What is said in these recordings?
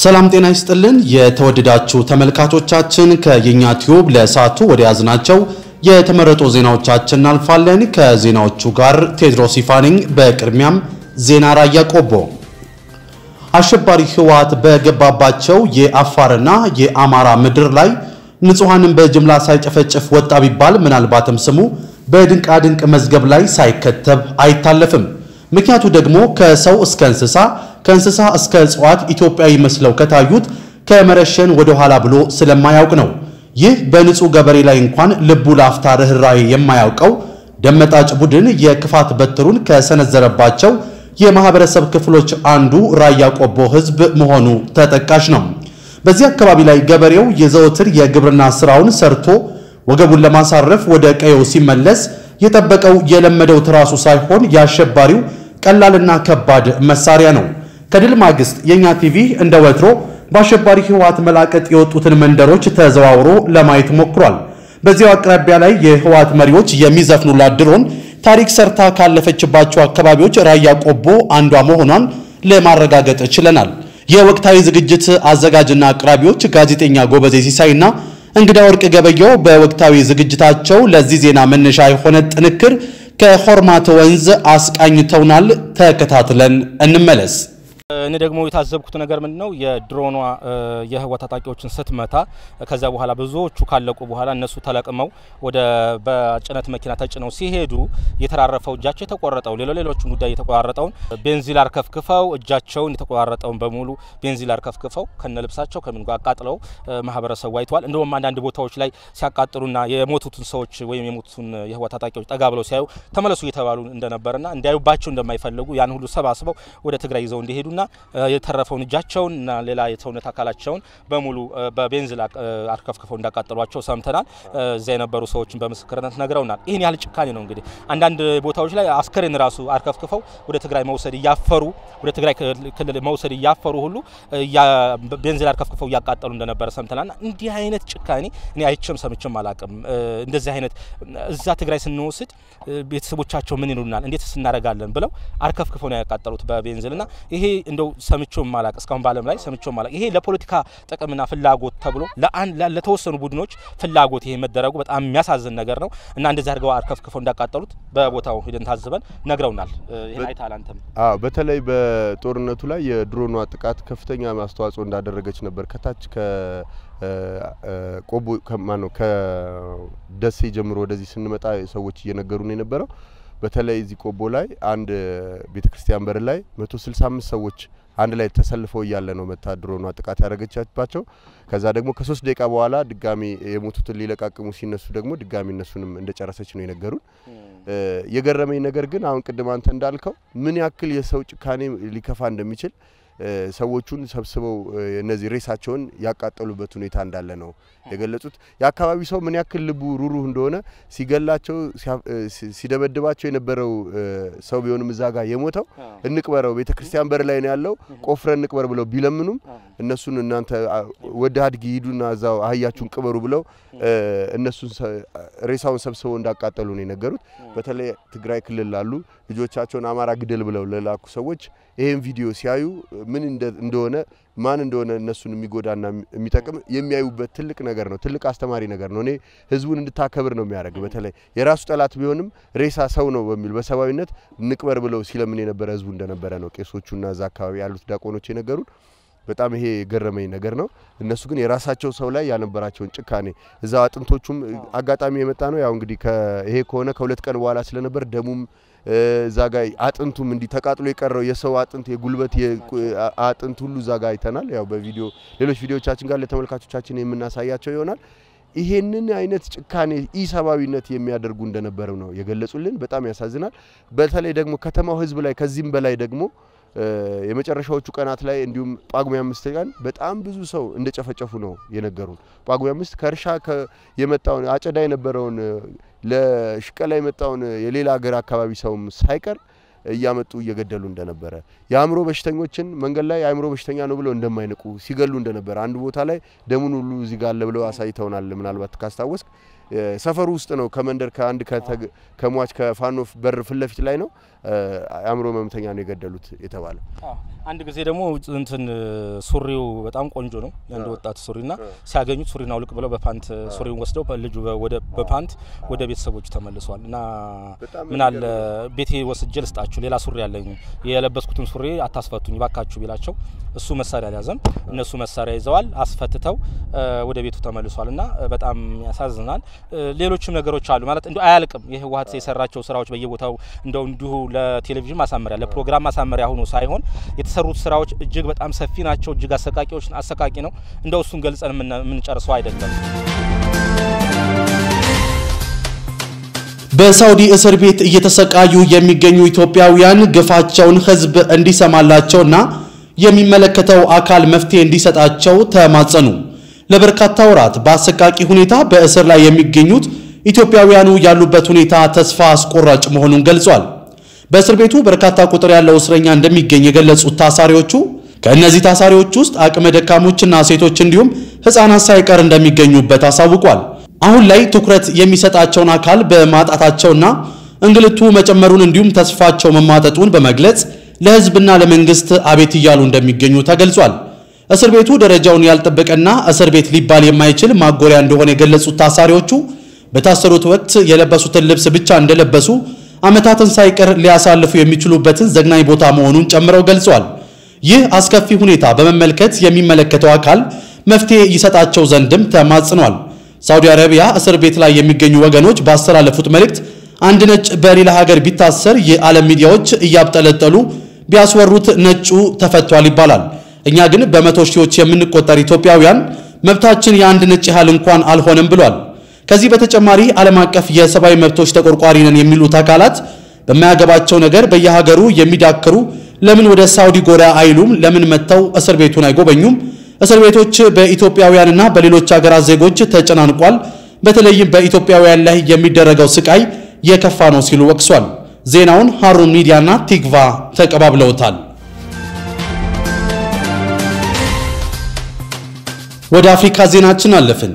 ሰላም ጤና ይስጥልን። የተወደዳችሁ ተመልካቾቻችን ከየኛ ቲዩብ ለሰዓቱ ወደ ያዝናቸው የተመረጡ ዜናዎቻችን እናልፋለን። ከዜናዎቹ ጋር ቴድሮስ ይፋ ነኝ። በቅድሚያም ዜና ራያ ቆቦ አሸባሪ ህወሓት በገባባቸው የአፋርና የአማራ ምድር ላይ ንጹሐንን በጅምላ ሳይጨፈጭፍ ወጣ ቢባል ምናልባትም ስሙ በድንቃድንቅ መዝገብ ላይ ሳይከተብ አይታለፍም። ምክንያቱ ደግሞ ከሰው እስከ እንስሳ ከእንስሳ እስከ እጽዋት ኢትዮጵያዊ መስለው ከታዩት ከመረሸን ወደ ኋላ ብሎ ስለማያውቅ ነው። ይህ በንጹህ ገበሬ ላይ እንኳን ልቡ ላፍታ ርኅራኄ የማያውቀው ደመጣጭ ቡድን የክፋት በትሩን ከሰነዘረባቸው የማህበረሰብ ክፍሎች አንዱ ራያ ቆቦ ህዝብ መሆኑ ተጠቃሽ ነው። በዚህ አካባቢ ላይ ገበሬው የዘወትር የግብርና ስራውን ሰርቶ ወገቡን ለማሳረፍ ወደ ቀየው ሲመለስ የጠበቀው የለመደው ትራሱ ሳይሆን የአሸባሪው ቀላልና ከባድ መሳሪያ ነው። ከድል ማግስት የኛ ቲቪ እንደ ወትሮ በአሸባሪ ህወሓት መላቀጥ የወጡትን መንደሮች ተዘዋውሮ ለማየት ሞክሯል። በዚያው አቅራቢያ ላይ የህወሓት መሪዎች የሚዘፍኑላት ድሮን ታሪክ ሰርታ ካለፈችባቸው አካባቢዎች ራያ ቆቦ አንዷ መሆኗን ለማረጋገጥ ችለናል። የወቅታዊ ዝግጅት አዘጋጅና አቅራቢዎች ጋዜጠኛ ጎበዜ ሲሳይና እንግዳ ወርቅ ገበየው በወቅታዊ ዝግጅታቸው ለዚህ ዜና መነሻ የሆነ ጥንክር ከሆርማት ወንዝ አስቃኝተውናል። ተከታትለን እንመለስ። እኔ ደግሞ የታዘብኩት ነገር ምንድን ነው የድሮኗ የህወሓት ታጣቂዎችን ስትመታ ከዛ በኋላ ብዙዎቹ ካለቁ በኋላ እነሱ ተለቅመው ወደ በጭነት መኪና ተጭነው ሲሄዱ የተራረፈው እጃቸው የተቆረጠው ሌሎ ሌሎቹን ጉዳይ የተቆራረጠውን ቤንዚል አርከፍክፈው እጃቸውን የተቆራረጠውን በሙሉ ቤንዚል አርከፍክፈው ከነ ልብሳቸው ከምን ጋር አቃጥለው ማህበረሰቡ አይተዋል። እንደውም አንዳንድ ቦታዎች ላይ ሲያቃጥሉና የሞቱትን ሰዎች ወይም የሞቱትን የህወሓት ታጣቂዎች ጠጋ ብለው ሲያዩ ተመለሱ እየተባሉ እንደነበረና እንዲያዩባቸው እንደማይፈልጉ ያን ሁሉ ሰባስበው ወደ ትግራይ ይዘው እንዲሄዱ ና የተረፈውን እጃቸውን እና ሌላ የሰውነት አካላቸውን በሙሉ በቤንዚል አርከፍክፈው እንዳቃጠሏቸው ሰምተናል። እዚያ የነበሩ ሰዎችን በምስክርነት ነግረውናል። ይህን ያህል ጭካኔ ነው እንግዲህ አንዳንድ ቦታዎች ላይ አስከሬን ራሱ አርከፍክፈው ወደ ትግራይ መውሰድ እያፈሩ ወደ ትግራይ ክልል መውሰድ እያፈሩ ሁሉ ቤንዚል አርከፍክፈው እያቃጠሉ እንደነበረ ሰምተናል። ና እንዲህ አይነት ጭካኔ እኔ አይቼም ሰምቼም አላቅም። እንደዚህ አይነት እዛ ትግራይ ስንወስድ ቤተሰቦቻቸው ምን ይሉናል፣ እንዴት እናደርጋለን ብለው አርከፍክፈው ነው ያቃጠሉት በቤንዚል ና ይሄ እንደው ሰምቼው ማላቅ እስካሁን በዓለም ላይ ሰምቼው ማላቅ። ይሄ ለፖለቲካ ጥቅምና ፍላጎት ተብሎ ለተወሰኑ ቡድኖች ፍላጎት ይሄ መደረጉ በጣም የሚያሳዝን ነገር ነው እና እንደዚህ አድርገው አርከፍክፈው እንዳቃጠሉት በቦታው ሂደን ታዝበን ነግረውናል። ይሄን አይተሃል አንተም? አዎ፣ በተለይ በጦርነቱ ላይ የድሮኗ ጥቃት ከፍተኛ አስተዋጽኦ እንዳደረገች ነበር ከታች ከቆቦ ከማነው ከደሴ ጀምሮ ወደዚህ ስንመጣ ሰዎች እየነገሩ ነው የነበረው። በተለይ እዚህ ቆቦ ላይ አንድ ቤተ ክርስቲያን በር ላይ መቶ ስልሳ አምስት ሰዎች አንድ ላይ ተሰልፈው እያለ ነው መታ ድሮኗ ጥቃት ያደረገቻባቸው። ከዛ ደግሞ ከሶስት ደቂቃ በኋላ ድጋሚ የሞቱትን ሊለቃቅሙ ሲነሱ ደግሞ ድጋሚ እነሱንም እንደጨረሰች ነው የነገሩን። የገረመኝ ነገር ግን አሁን ቅድም አንተ እንዳልከው ምን ያክል የሰው ጭካኔ ሊከፋ እንደሚችል ሰዎቹን ሰብስበው እነዚህ ሬሳቸውን ያቃጠሉበት ሁኔታ እንዳለ ነው የገለጹት። የአካባቢ ሰው ምን ያክል ልቡ ሩሩህ እንደሆነ ሲገላቸው ሲደበድባቸው የነበረው ሰው ቢሆንም እዛ ጋር የሞተው እንቅበረው ቤተ ክርስቲያን በር ላይ ነው ያለው ቆፍረን እንቅበር ብለው ቢለምኑም እነሱን እናንተ ወደ አድጊ ሂዱና እዛው አህያችሁን ቅበሩ ብለው እነሱን ሬሳውን ሰብስበው እንዳቃጠሉ ነው የነገሩት። በተለይ ትግራይ ክልል ላሉ ልጆቻቸውን አማራ ግደል ብለው ለላኩ ሰዎች ይህን ቪዲዮ ሲያዩ ምን እንደሆነ ማን እንደሆነ እነሱን የሚጎዳና የሚጠቅም የሚያዩበት ትልቅ ነገር ነው። ትልቅ አስተማሪ ነገር ነው። እኔ ህዝቡን እንድታከብር ነው የሚያደርግ። በተለይ የራሱ ጠላት ቢሆንም ሬሳ ሰው ነው በሚል በሰብአዊነት ንቅበር ብለው ሲለምን የነበረ ህዝቡ እንደነበረ ነው ቄሶቹና እዛ አካባቢ ያሉት ዲያቆኖች የነገሩን። በጣም ይሄ የገረመኝ ነገር ነው። እነሱ ግን የራሳቸው ሰው ላይ ያልነበራቸውን ጭካኔ እዛው አጥንቶቹም አጋጣሚ የመጣ ነው። ያው እንግዲህ ይሄ ከሆነ ከሁለት ቀን በኋላ ስለነበር ደሙም እዛ ጋ አጥንቱም እንዲህ ተቃጥሎ የቀረው የሰው አጥንት የጉልበት አጥንት ሁሉ እዛ ጋ አይተናል። ያው በቪዲዮ ሌሎች ቪዲዮቻችን ጋር ለተመልካቾቻችን የምናሳያቸው ይሆናል። ይሄንን አይነት ጭካኔ ኢሰብአዊነት የሚያደርጉ እንደነበረ ነው የገለጹልን። በጣም ያሳዝናል። በተለይ ደግሞ ከተማው ህዝብ ላይ ከዚህም በላይ ደግሞ የመጨረሻዎቹ ቀናት ላይ እንዲሁም ጳጉሜ አምስት ቀን በጣም ብዙ ሰው እንደጨፈጨፉ ነው የነገሩን። ጳጉሜ አምስት ከእርሻ የመጣውን አጨዳ የነበረውን ለሽቀላ የመጣውን የሌላ ሀገር አካባቢ ሰውም ሳይቀር እያመጡ እየገደሉ እንደነበረ የአእምሮ በሽተኞችን መንገድ ላይ የአእምሮ በሽተኛ ነው ብለው እንደማይንቁ ሲገሉ እንደነበረ አንድ ቦታ ላይ ደሙን ሁሉ እዚህ ጋር አለ ብለው አሳይተውናል። ምናልባት ካስታወስክ ሰፈሩ ውስጥ ነው። ከመንደር ከአንድ ከሟች ከፋኖ በር ፊት ለፊት ላይ ነው። አእምሮ ህመምተኛ ነው የገደሉት የተባለ። አንድ ጊዜ ደግሞ እንትን ሱሪው በጣም ቆንጆ ነው የአንድ ወጣት ሱሪና ሲያገኙት ሱሪና አውልቅ ብለው በፓንት ሱሪውን ወስደው ልጁ ወደ በፓንት ወደ ቤተሰቦቹ ተመልሷል። እና ምን አለ ቤቴ ወስጄ ልስጣችሁ ሌላ ሱሪ ያለኝ የለበስኩትን ሱሪ አታስፈቱኝ ባካችሁ ቢላቸው እሱ መሳሪያ አልያዘም። እነሱ መሳሪያ ይዘዋል አስፈትተው ወደ ቤቱ ተመልሷል። እና በጣም ያሳዝናል። ሌሎችም ነገሮች አሉ ማለት እንዲ አያልቅም። የህወሓት የሰራቸው ስራዎች በየቦታው እንደው እንዲሁ ለቴሌቪዥን ማሳመሪያ ለፕሮግራም ማሳመሪያ ሆኖ ሳይሆን የተሰሩት ስራዎች እጅግ በጣም ሰፊ ናቸው። እጅግ አሰቃቂዎች አሰቃቂ ነው። እንደው እሱን ገልጸን የምንጨርሰው አይደለም። በሳውዲ እስር ቤት እየተሰቃዩ የሚገኙ ኢትዮጵያውያን ግፋቸውን ህዝብ እንዲሰማላቸውና የሚመለከተው አካል መፍትሄ እንዲሰጣቸው ተማጸኑ። ለበርካታ ወራት በአሰቃቂ ሁኔታ በእስር ላይ የሚገኙት ኢትዮጵያውያኑ ያሉበት ሁኔታ ተስፋ አስቆራጭ መሆኑን ገልጿል። በእስር ቤቱ በርካታ ቁጥር ያለው እስረኛ እንደሚገኝ የገለጹት ታሳሪዎቹ ከእነዚህ ታሳሪዎች ውስጥ አቅመ ደካሞችና ሴቶች እንዲሁም ሕፃናት ሳይቀር እንደሚገኙበት አሳውቋል። አሁን ላይ ትኩረት የሚሰጣቸውን አካል በማጣታቸውና እንግልቱ መጨመሩን እንዲሁም ተስፋቸው መሟጠጡን በመግለጽ ለሕዝብና ለመንግስት አቤት እያሉ እንደሚገኙ ተገልጿል። እስር ቤቱ ደረጃውን ያልጠበቀና እስር ቤት ሊባል የማይችል ማጎሪያ እንደሆነ የገለጹት ታሳሪዎቹ በታሰሩት ወቅት የለበሱትን ልብስ ብቻ እንደለበሱ ዓመታትን ሳይቀር ሊያሳልፉ የሚችሉበትን ዘግናኝ ቦታ መሆኑን ጨምረው ገልጸዋል። ይህ አስከፊ ሁኔታ በመመልከት የሚመለከተው አካል መፍትሄ ይሰጣቸው ዘንድም ተማጽኗል። ሳውዲ አረቢያ እስር ቤት ላይ የሚገኙ ወገኖች ባስተላለፉት መልእክት አንድ ነጭ በሌላ ሀገር ቢታሰር የዓለም ሚዲያዎች እያብጠለጠሉ ቢያስወሩት ነጩ ተፈቷል ይባላል። እኛ ግን በመቶ ሺዎች የምንቆጠር ኢትዮጵያውያን መብታችን የአንድ ነጭ ያህል እንኳን አልሆነም ብሏል። ከዚህ በተጨማሪ ዓለም አቀፍ የሰብአዊ መብቶች ተቆርቋሪ ነን የሚሉት አካላት በማያገባቸው ነገር በየሀገሩ የሚዳክሩ ለምን ወደ ሳውዲ ጎራ አይሉም? ለምን መጥተው እስር ቤቱን አይጎበኙም? እስር ቤቶች በኢትዮጵያውያንና በሌሎች ሀገራት ዜጎች ተጨናንቋል። በተለይም በኢትዮጵያውያን ላይ የሚደረገው ስቃይ የከፋ ነው ሲሉ ወቅሷል። ዜናውን ሃሩን ሚዲያና ቲግቫ ተቀባብለውታል። ወደ አፍሪካ ዜናችን አለፍን።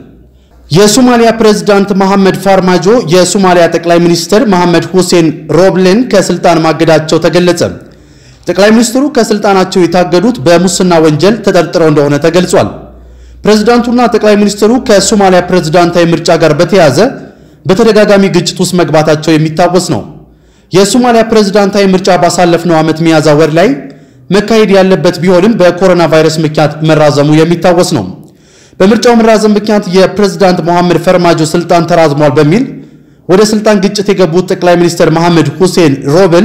የሶማሊያ ፕሬዝዳንት መሐመድ ፋርማጆ የሶማሊያ ጠቅላይ ሚኒስትር መሐመድ ሁሴን ሮብሌን ከስልጣን ማገዳቸው ተገለጸ። ጠቅላይ ሚኒስትሩ ከስልጣናቸው የታገዱት በሙስና ወንጀል ተጠርጥረው እንደሆነ ተገልጿል። ፕሬዝዳንቱና ጠቅላይ ሚኒስትሩ ከሶማሊያ ፕሬዝዳንታዊ ምርጫ ጋር በተያያዘ በተደጋጋሚ ግጭት ውስጥ መግባታቸው የሚታወስ ነው። የሶማሊያ ፕሬዝዳንታዊ ምርጫ ባሳለፍነው ዓመት ሚያዝያ ወር ላይ መካሄድ ያለበት ቢሆንም በኮሮና ቫይረስ ምክንያት መራዘሙ የሚታወስ ነው። በምርጫው መራዘም ምክንያት የፕሬዝዳንት መሐመድ ፈርማጆ ስልጣን ተራዝሟል በሚል ወደ ስልጣን ግጭት የገቡት ጠቅላይ ሚኒስትር መሐመድ ሁሴን ሮብል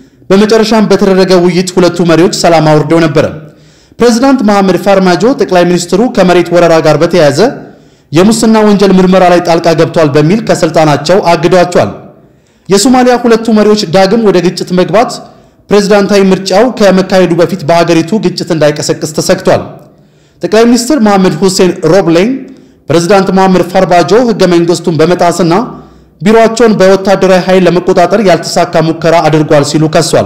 በመጨረሻም በተደረገ ውይይት ሁለቱ መሪዎች ሰላም አውርደው ነበረ። ፕሬዝዳንት መሐመድ ፋርማጆ ጠቅላይ ሚኒስትሩ ከመሬት ወረራ ጋር በተያያዘ የሙስና ወንጀል ምርመራ ላይ ጣልቃ ገብቷል በሚል ከስልጣናቸው አግዷቸዋል። የሶማሊያ ሁለቱ መሪዎች ዳግም ወደ ግጭት መግባት ፕሬዝዳንታዊ ምርጫው ከመካሄዱ በፊት በሀገሪቱ ግጭት እንዳይቀሰቅስ ተሰግቷል። ጠቅላይ ሚኒስትር መሐመድ ሁሴን ሮብሌን ፕሬዝዳንት መሐመድ ፋርማጆ ህገ መንግስቱን በመጣስና ቢሮአቸውን በወታደራዊ ኃይል ለመቆጣጠር ያልተሳካ ሙከራ አድርጓል ሲሉ ከሷል።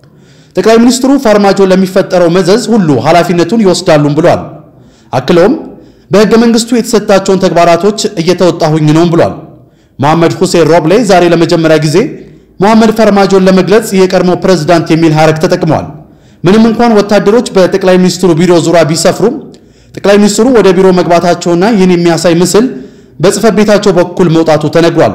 ጠቅላይ ሚኒስትሩ ፋርማጆ ለሚፈጠረው መዘዝ ሁሉ ኃላፊነቱን ይወስዳሉም ብሏል። አክለውም በህገ መንግስቱ የተሰጣቸውን ተግባራቶች እየተወጣሁኝ ነውም ብሏል። መሐመድ ሁሴን ሮብሌ ዛሬ ለመጀመሪያ ጊዜ መሐመድ ፋርማጆን ለመግለጽ የቀድሞ ፕሬዝዳንት የሚል ሐረግ ተጠቅመዋል። ምንም እንኳን ወታደሮች በጠቅላይ ሚኒስትሩ ቢሮ ዙሪያ ቢሰፍሩም ጠቅላይ ሚኒስትሩ ወደ ቢሮ መግባታቸውና ይህን የሚያሳይ ምስል በጽህፈት ቤታቸው በኩል መውጣቱ ተነግሯል።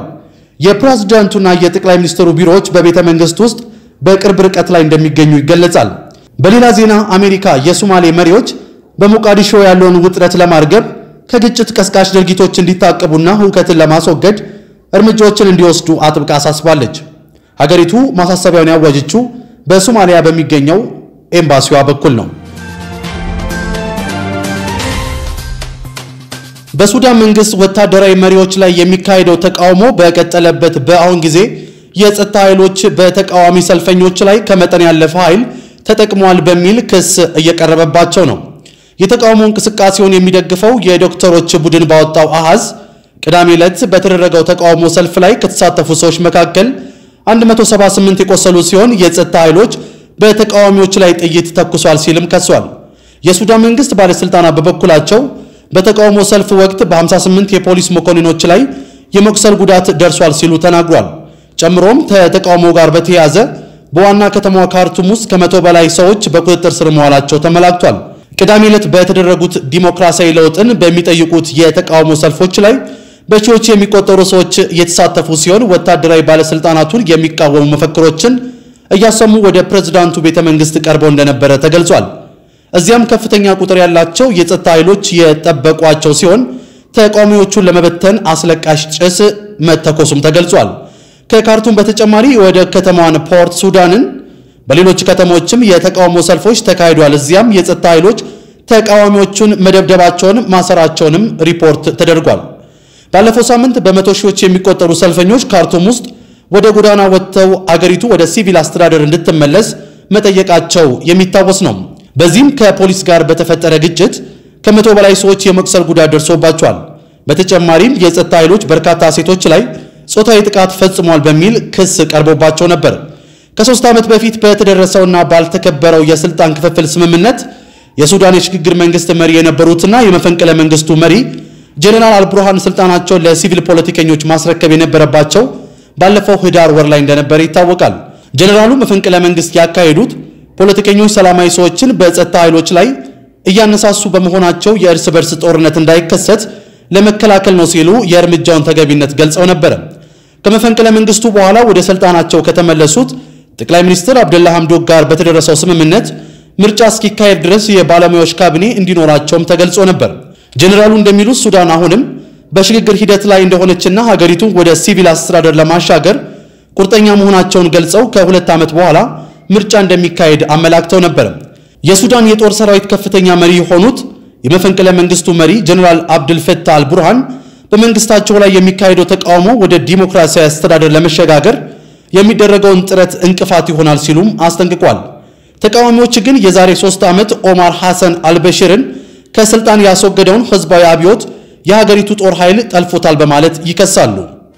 የፕሬዝዳንቱና የጠቅላይ ሚኒስትሩ ቢሮዎች በቤተ መንግስት ውስጥ በቅርብ ርቀት ላይ እንደሚገኙ ይገለጻል። በሌላ ዜና አሜሪካ የሶማሌ መሪዎች በሞቃዲሾ ያለውን ውጥረት ለማርገብ ከግጭት ቀስቃሽ ድርጊቶች እንዲታቀቡና ሁከትን ለማስወገድ እርምጃዎችን እንዲወስዱ አጥብቃ አሳስባለች። ሀገሪቱ ማሳሰቢያውን ያወጀችው በሶማሊያ በሚገኘው ኤምባሲዋ በኩል ነው። በሱዳን መንግስት ወታደራዊ መሪዎች ላይ የሚካሄደው ተቃውሞ በቀጠለበት በአሁን ጊዜ የጸጥታ ኃይሎች በተቃዋሚ ሰልፈኞች ላይ ከመጠን ያለፈ ኃይል ተጠቅመዋል በሚል ክስ እየቀረበባቸው ነው። የተቃውሞ እንቅስቃሴውን የሚደግፈው የዶክተሮች ቡድን ባወጣው አሃዝ ቅዳሜ ዕለት በተደረገው ተቃውሞ ሰልፍ ላይ ከተሳተፉ ሰዎች መካከል 178 የቆሰሉ ሲሆን የጸጥታ ኃይሎች በተቃዋሚዎች ላይ ጥይት ተኩሷል ሲልም ከሷል። የሱዳን መንግስት ባለስልጣናት በበኩላቸው በተቃውሞ ሰልፍ ወቅት በ58 የፖሊስ መኮንኖች ላይ የመቁሰል ጉዳት ደርሷል ሲሉ ተናግሯል። ጨምሮም ከተቃውሞ ጋር በተያያዘ በዋና ከተማዋ ካርቱም ውስጥ ከመቶ በላይ ሰዎች በቁጥጥር ስር መዋላቸው ተመላክቷል። ቅዳሜ ዕለት በተደረጉት ዲሞክራሲያዊ ለውጥን በሚጠይቁት የተቃውሞ ሰልፎች ላይ በሺዎች የሚቆጠሩ ሰዎች እየተሳተፉ ሲሆን ወታደራዊ ባለስልጣናቱን የሚቃወሙ መፈክሮችን እያሰሙ ወደ ፕሬዝዳንቱ ቤተ መንግስት ቀርበው እንደነበረ ተገልጿል። እዚያም ከፍተኛ ቁጥር ያላቸው የጸጥታ ኃይሎች የጠበቋቸው ሲሆን ተቃዋሚዎቹን ለመበተን አስለቃሽ ጭስ መተኮሱም ተገልጿል። ከካርቱም በተጨማሪ ወደ ከተማዋን ፖርት ሱዳንን በሌሎች ከተሞችም የተቃውሞ ሰልፎች ተካሂዷል። እዚያም የጸጥታ ኃይሎች ተቃዋሚዎቹን መደብደባቸውን ማሰራቸውንም ሪፖርት ተደርጓል። ባለፈው ሳምንት በመቶ ሺዎች የሚቆጠሩ ሰልፈኞች ካርቱም ውስጥ ወደ ጎዳና ወጥተው አገሪቱ ወደ ሲቪል አስተዳደር እንድትመለስ መጠየቃቸው የሚታወስ ነው። በዚህም ከፖሊስ ጋር በተፈጠረ ግጭት ከመቶ በላይ ሰዎች የመቁሰል ጉዳት ደርሶባቸዋል። በተጨማሪም የጸጥታ ኃይሎች በርካታ ሴቶች ላይ ጾታዊ ጥቃት ፈጽሟል በሚል ክስ ቀርቦባቸው ነበር። ከሶስት ዓመት በፊት በተደረሰውና ባልተከበረው የስልጣን ክፍፍል ስምምነት የሱዳን የሽግግር መንግስት መሪ የነበሩትና የመፈንቅለ መንግስቱ መሪ ጀነራል አልቡርሃን ስልጣናቸውን ለሲቪል ፖለቲከኞች ማስረከብ የነበረባቸው ባለፈው ህዳር ወር ላይ እንደነበረ ይታወቃል። ጀነራሉ መፈንቅለ መንግስት ያካሄዱት ፖለቲከኞች ሰላማዊ ሰዎችን በጸጥታ ኃይሎች ላይ እያነሳሱ በመሆናቸው የእርስ በርስ ጦርነት እንዳይከሰት ለመከላከል ነው ሲሉ የእርምጃውን ተገቢነት ገልጸው ነበረ። ከመፈንቅለ መንግስቱ በኋላ ወደ ስልጣናቸው ከተመለሱት ጠቅላይ ሚኒስትር አብደላ ሐምዶክ ጋር በተደረሰው ስምምነት ምርጫ እስኪካሄድ ድረስ የባለሙያዎች ካቢኔ እንዲኖራቸውም ተገልጾ ነበር። ጀኔራሉ እንደሚሉት ሱዳን አሁንም በሽግግር ሂደት ላይ እንደሆነችና ሀገሪቱ ወደ ሲቪል አስተዳደር ለማሻገር ቁርጠኛ መሆናቸውን ገልጸው ከሁለት ዓመት በኋላ ምርጫ እንደሚካሄድ አመላክተው ነበር። የሱዳን የጦር ሰራዊት ከፍተኛ መሪ የሆኑት የመፈንቅለ መንግስቱ መሪ ጀኔራል አብድልፈታህ አልቡርሃን በመንግስታቸው ላይ የሚካሄደው ተቃውሞ ወደ ዲሞክራሲያዊ አስተዳደር ለመሸጋገር የሚደረገውን ጥረት እንቅፋት ይሆናል ሲሉም አስጠንቅቋል። ተቃዋሚዎች ግን የዛሬ ሶስት ዓመት ኦማር ሐሰን አልበሽርን ከስልጣን ያስወገደውን ህዝባዊ አብዮት የሀገሪቱ ጦር ኃይል ጠልፎታል በማለት ይከሳሉ።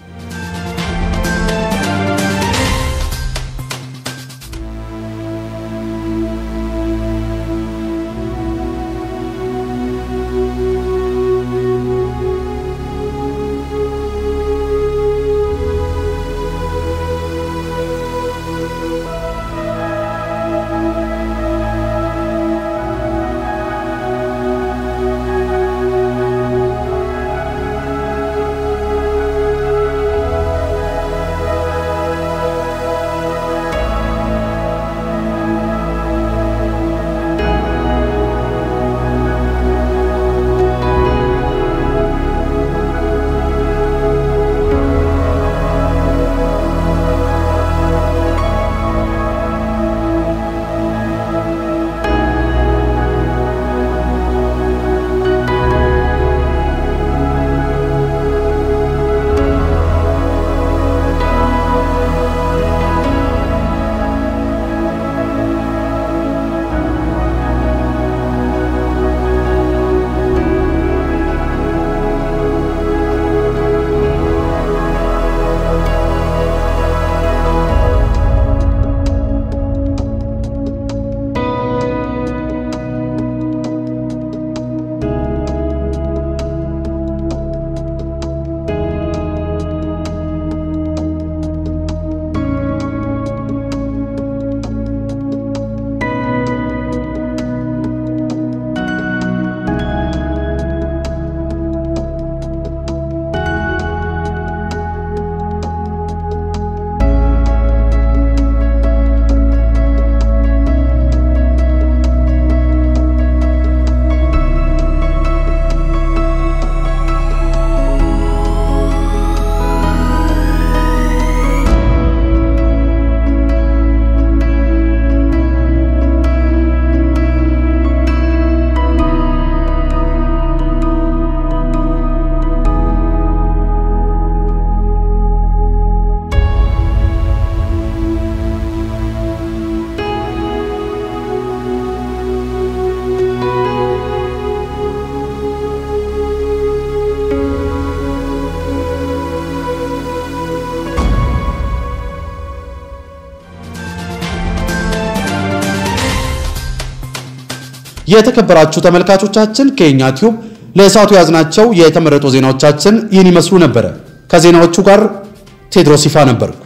የተከበራችሁ ተመልካቾቻችን ከኛ ቲዩብ ለሰዓቱ ያዝናቸው የተመረጡ ዜናዎቻችን ይህን ይመስሉ ነበረ። ከዜናዎቹ ጋር ቴድሮስ ይፋ ነበርኩ።